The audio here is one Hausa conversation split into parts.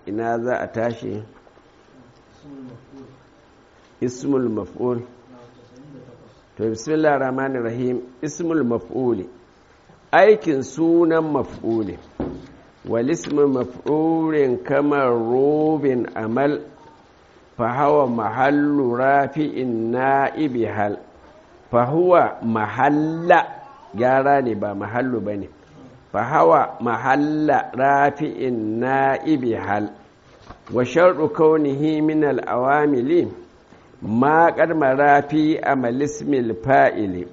ina za a tashi ismul maf'ul to bismillah rahmanir rahim ismul maf'uli aikin sunan maf'uli wal ismu maf'ulin kamar rubin amal fa hawa mahallu rafi'in na'ibi hal fa huwa mahalla gyara ne ba mahallu bane fa hawa mahalla rafi'in na'ibi hal wa sharɗu kaunihi min al-awamili ma ƙarmara fi amalismil fa'ili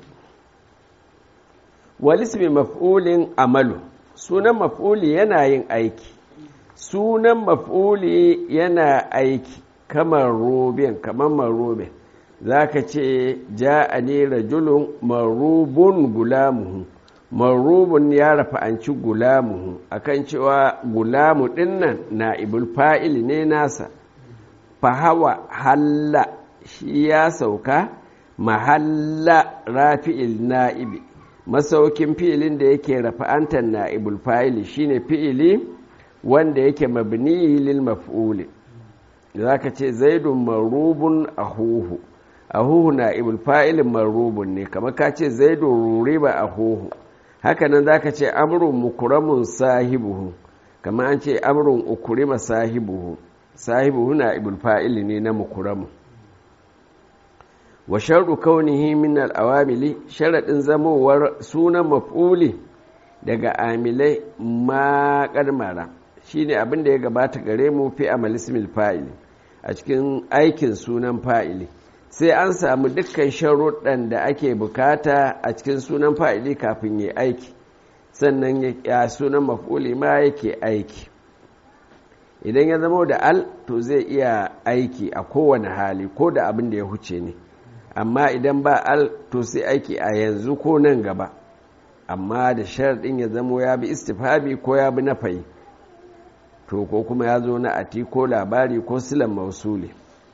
walismi maf'ulin amalu sunan maf'uli yana yin aiki sunan maf'uli yana aiki kamar robin kamar marobin za ka ce ja a ne rajulun marubun gulamuhu marubun ya rafa'anci gulamuhu akan cewa gulamu dinnan na ibul fa'ili ne nasa fahawa halla shi ya sauka mahalla rafi'il na'ibi masaukin fi'ilin da yake rafa'antar na'ibul fa'ili shine fi'ili wanda yake mabni lil maf'uli zaka ce zaidun marubun ahuhu ahuhu na'ibul fa'ilin marubun ne kamar ka ce zaidun ruriba ahuhu hakanan zaka ce amrun mukuramun sahibuhu kamar an ce amrun ukurima sahibuhu sahibuhu na'ibul fa'ili ne na mukuramun wa sharɗu kaunihi min al'awamili sharaɗin zamowar sunan maf'uli daga amilai ma ƙarmara shi ne abin da ya gabata gare mu fi amalismil fa'ili a cikin aikin sunan fa'ili sai an samu dukkan sharuɗan da ake bukata a cikin sunan fa'ili kafin ya aiki sannan ya sunan maf'uli ma yake aiki idan ya zama da al to zai iya aiki a kowane hali ko da abin da ya huce ne amma idan ba al to sai aiki a yanzu ko nan gaba amma da sharaɗin ya zamo ya bi istifhabi ko ya bi nafayi to ko kuma ya zo na ati ko labari ko silan mausuli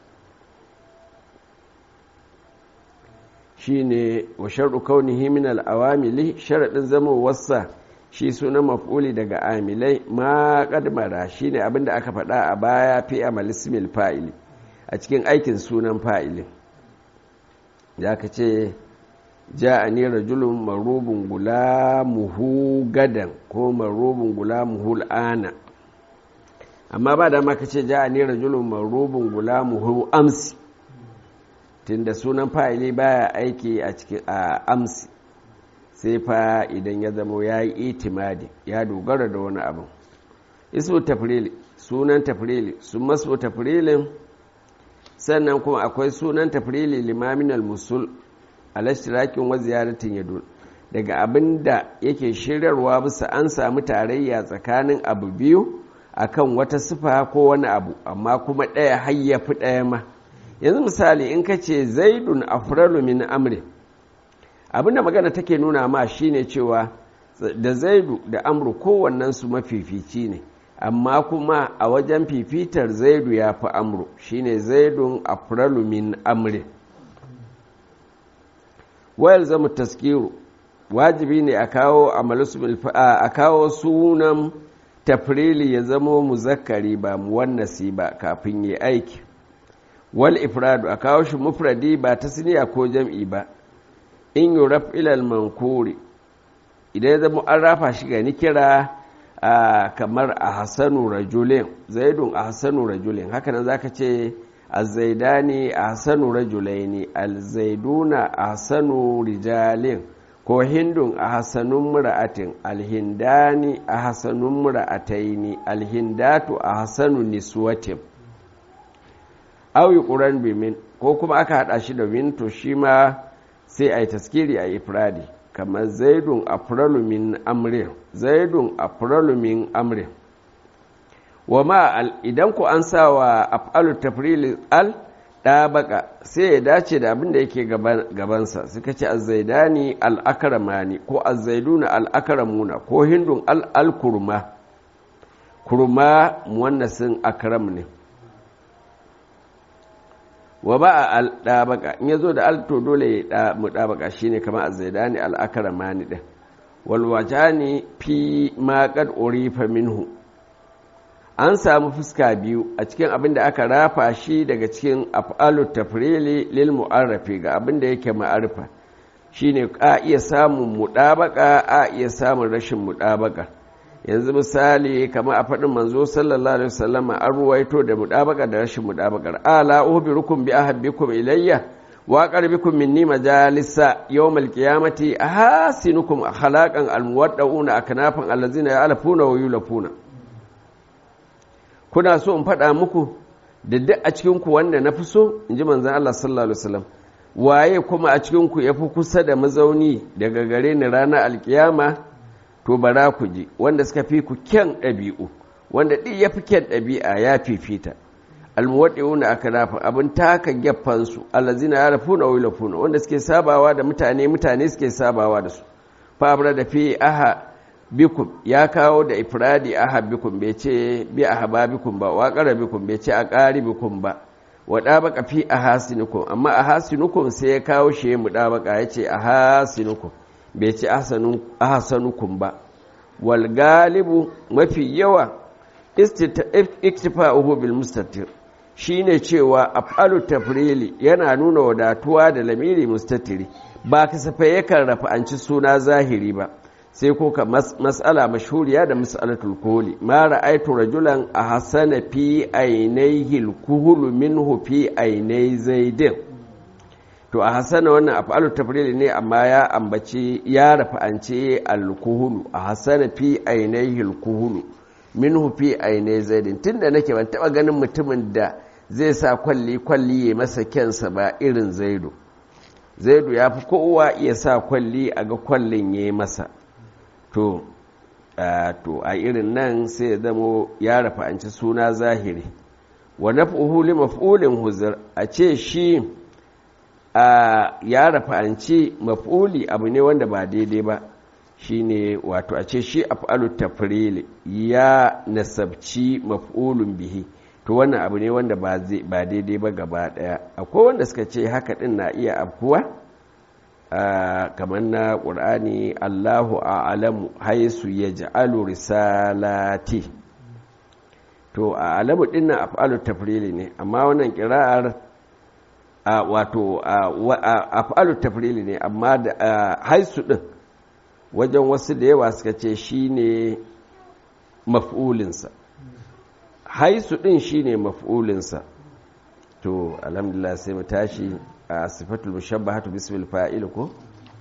shi ne wa sharɗu kaunihi min al'awamili sharaɗin zama wasa shi suna maf'uli daga amilai ma ƙadmara shi ne abinda aka faɗa a baya fi amalismil fa'ili a cikin aikin sunan fa'ilin ya ka ce ja a ne rajulun marubin gulamuhu gadan ko marubin gulamuhu al'ana amma ba da maka ce ja a ne rajulun marubin gulamuhu amsi tunda sunan fa'ili baya aiki a cikin amsi sai fa idan ya zama ya yi itimadi ya dogara da wani abu ismu tafrili sunan tafrili sun masu tafrilin sannan kuma akwai sunan tafrili limamin al-musul alashirakin wa ziyaratin yadul daga abin da yake shiryarwa bisa an samu tarayya tsakanin abu biyu akan wata sifa ko wani abu amma kuma ɗaya hayyafi ɗaya ma yanzu misali in ka ce zaidun afralu min amri abin da magana take nuna ma shine cewa da zaidu da amru kowannensu mafifici ne amma kuma a wajen fifitar zaidu ya fi amru shine zaidun afralu min amri wayar zama taskiru wajibi ne a kawo a kawo sunan tafrili ya zama muzakkari ba muwannasi ba kafin yi aiki wal ifradu a kawo shi mufradi ba ta siniya ko jam'i ba in yi raf ilal mankuri idan ya zama an rafa shi ga nikira Uh, kamar a hassanu rajulin zaidun a hassanu rajulin hakanan za ka ce azaidani a hassanu rajulaini alzaiduna a hassanu rijalin ko hindun a hassanun mura'atin alhindani a hassanun mura'ataini alhindatu a hassanu niswatin auyi ƙuran bimin ko kuma aka haɗa shi da min to shi ma sai a yi taskiri a ifradi kamar zaidun afralu min amrin zaidun afralu min amrin wa ma idan ku an sa wa af'alu tafrili al ɗabaka sai ya dace da abin da yake gabansa suka ce azzaidani al'akaramani ko azzaiduna al'akaramuna ko hindun al'alkurma kurma muwannasin akram ne wa ba a ɗabaka in ya zo da alto dole ya mu ɗabaka shi ne kama a zaidani al'akaramani ɗin walwaja ne fi maƙar orifa minhu an samu fuska biyu a cikin abin da aka rafa shi daga cikin af'alu tafrili lil mu'arrafi ga abin da yake ma'arfa shine a iya samun mudabaka a iya samun rashin mudabaka yanzu misali kamar a faɗin manzo sallallahu alaihi wasallam an ruwaito da mudabaka da rashin mudabakar ala uhbirukum bi ahabbikum ilayya wa qarbikum minni majalisa yawmal qiyamati ahasinukum akhlaqan almuwaddauna aknafan allazina ya'lafuna wa yulafuna kuna so in faɗa muku da duk a cikinku wanda na fi so in ji manzan Allah sallallahu Alaihi wasallam waye kuma a cikinku ya fi kusa da mazauni daga gare ni ranar alkiyama to bara ku ji wanda suka fi ku kyan ɗabi'u wanda ɗi ya fi kyan ɗabi'a ya fifita almuwaɗi'una aka nafa abin taka geffansu allazina ya rafuna wa yulafuna wanda suke sabawa da mutane mutane suke sabawa da su fa da fi aha bikum ya kawo da ifradi aha bikum bai ce bi ahaba bikum ba wa qara bikum bai ce a qari bikum ba wa dabaka fi ahasinukum amma ahasinukum sai ya kawo shi mu dabaka yace ahasinukum bai ce ahsanu ahsanukum ba wal galibu mafi yawa iktifa'uhu bil mustatir shine cewa af'alu tafrili yana nuna wadatuwa da lamiri mustatiri ba kasafai yakan rafa'anci suna zahiri ba sai ko ka mas'ala mashhuriya da mas'alatul kuhuli ma ra'aytu rajulan ahsana fi ainihi al-kuhul minhu fi ainai zaidin to a hasana wannan af'alu tafrili ne amma ya ambaci ya rafa'anci al-kuhul a hasana fi ainihi al-kuhul minhu fi ainai zaidin tunda nake ban taba ganin mutumin da zai sa kwalli kwalli ya masa kyansa ba irin zaidu zaidu ya fi kowa iya sa kwalli a ga kwallin ya yi masa to to a irin nan sai ya zamo ya rafa'anci suna zahiri wa naf'uhu li maf'ulin huzur a ce shi ya rafa'anci maf'uli abu ne wanda ba daidai ba shine wato a ce shi af'alu tafrili ya nasabci maf'ulun bihi to wannan abu ne wanda ba daidai ba gaba daya akwai wanda suka ce haka din na iya afkuwa kamar na ƙur'ani allahu a'lamu haisu ya ja'alu risalati to a alamu din na af'alu tafrili ne amma wannan kira'ar wato af'alu tafrili ne amma da haisu din wajen wasu da yawa suka ce shi ne maf'ulinsa haisu ɗin shi ne maf'ulinsa to alhamdulillah sai mu tashi a sifatul mushabbahatu bismil fa'il ko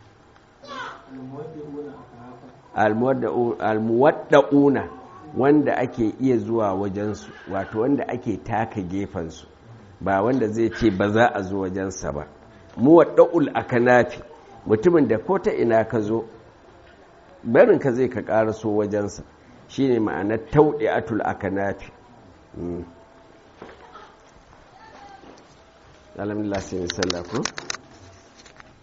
almuwadda'una wanda ake iya zuwa wajensu wato wanda ake taka gefensu ba wanda zai ce ba za a zo wajensa ba muwadda'ul akanafi mutumin da ko ta ina ka zo barin ka zai ka karaso wajensa shine ma'anar tauɗi'atul akanafi alhamdulillah sai misalla ko